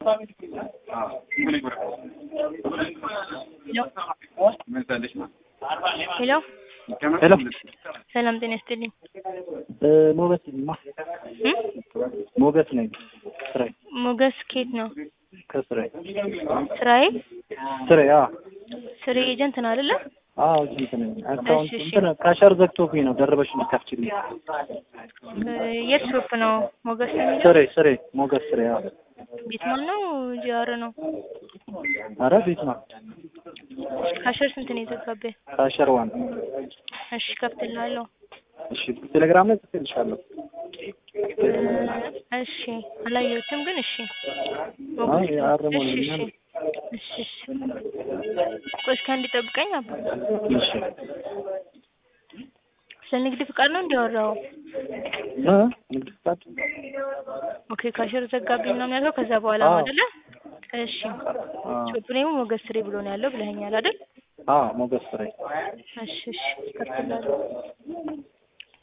ሄሎ ሄሎ ሰላም ጤና ይስጥልኝ። ሞገስ ማ እም? ሞገስ ነኝ። ስራዬ ሞገስ ኬት ነው ከስራዬ ስራዬ? ስራዬ አ ስሬ ኤጀንት ነው አይደለ? አዎ እዚህ ነኝ። አካውንት እሺ፣ እሺ። እንትን ካሸር ዘግቶብኝ ነው ደርበሽ የምትከፍችልኝ። እ የት ሾፕ ነው ሞገስ ነው የሚለው? ስሬ ስሬ ሞገስ ስሬ አ ቤት ማን ነው? ጂአር ነው። ኧረ ቤት ነው ካሸር ስንት ነው የዘጋብህ? ካሸር ዋን እሺ ከፍትልሃለሁ። እሺ ቴሌግራም ላይ ጽፌልሻለሁ። እ እሺ አላየሁትም ግን እሺ አይ አረሞ እሺ ነኝ እሺ ምናምን። እሺ እሺ ቆይ እስኪ አንድ ጠብቀኝ አባ እሺ ስለ ንግድ ፍቃድ ነው እንዲያወራው እ ንግድ ፍቃድ ኦኬ ካሸር ዘጋብኝ ነው የሚያልከው ከዛ በኋላ ነው አዎ። አይደለ እሺ አ ሾፕ ኔሙ ሞገስ ስሬ ብሎ ነው ያለው ብለኸኛል አይደል አ ሞገስ ስሬ እሺ እሺ ከፍትልሃለሁ